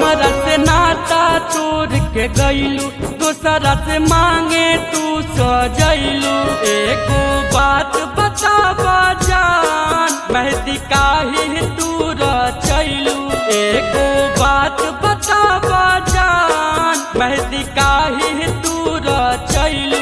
हमरा से नाता तोड़ के गईलू दूसरा से मांगे तू सजैलू एको बात बतावा जान मेहदी काहे दूर चैलू एको बात बतावा जान मेहदी काहे दूर चैलू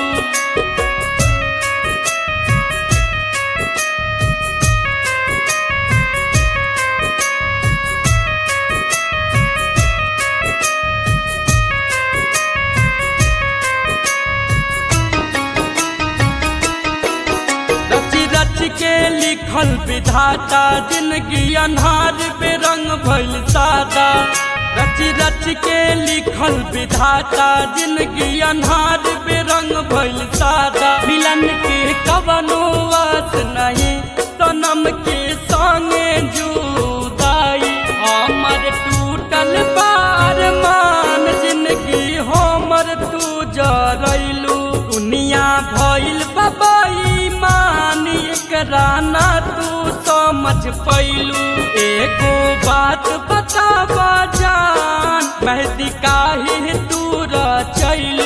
रची रच के लिखल विधाता जिंदगी अन्हार पे रंग भइल सादा रची रच के लिखल विधाता जिंदगी अन्हार पे रंग भइल सादा मिलन के कवनो वास नहीं सनम के संगे जुदाई हमर टूटल बार मान जिंदगी हमर तू जरैलू दुनिया भइल बबाई मान एकरा ना तू समझ पैलू एको बात बतावा जान मेहदी काहे दूर चैलू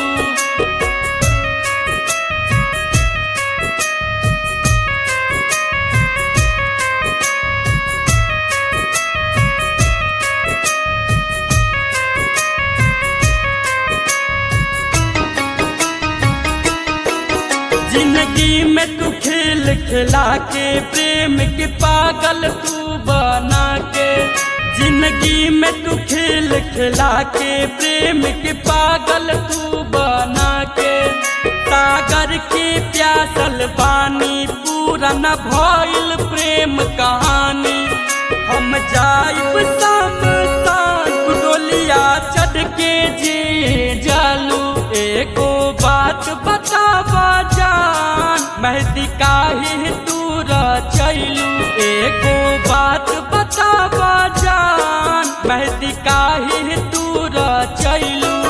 जिंदगी में तू खेल खिला के प्रेम के पागल तू बना के जिंदगी में तू खेल खिला के प्रेम के पागल तू बना के सागर के प्यासल पानी पूरा न भइल प्रेम कहानी हम जाइब समसान डोलिया चढ़ के जे जालू एको बात बतावा जान मेहदी काहे दूर चैलू एको बात बतावा जान मेहदी काहे दूर चैलू